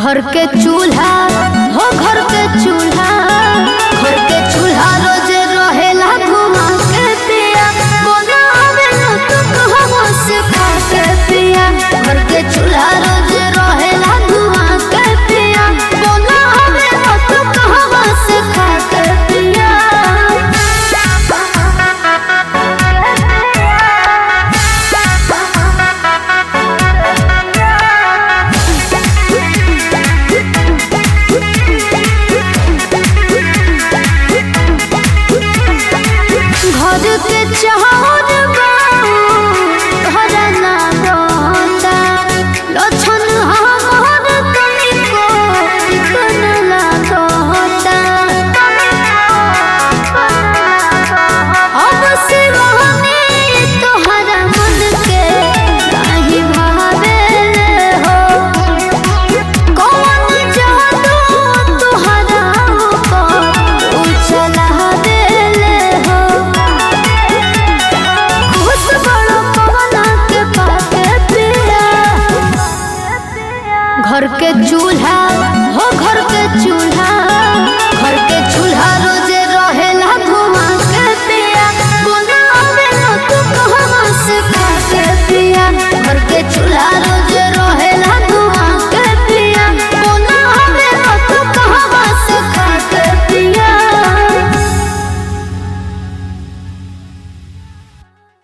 घर के चूल्हा हो घर के चूल्हा घर के चूल्हा रोज रहेला घुमा के पिया बनावे न तो कहवा से खा के पिया घर के चूल्हा रोज रहेला घुमा के पिया बनावे न तो कहवा से खा के पिया घर के चाहत घरना बता लक्षण हमर तनिको बनला कहता अब सिवाने तोहरा मन के काहे भावेले हो कौन जादू तोहरा ऊपर उछला देले हो खुश बड़ो पवना के पाके पिया घर के चूल्हा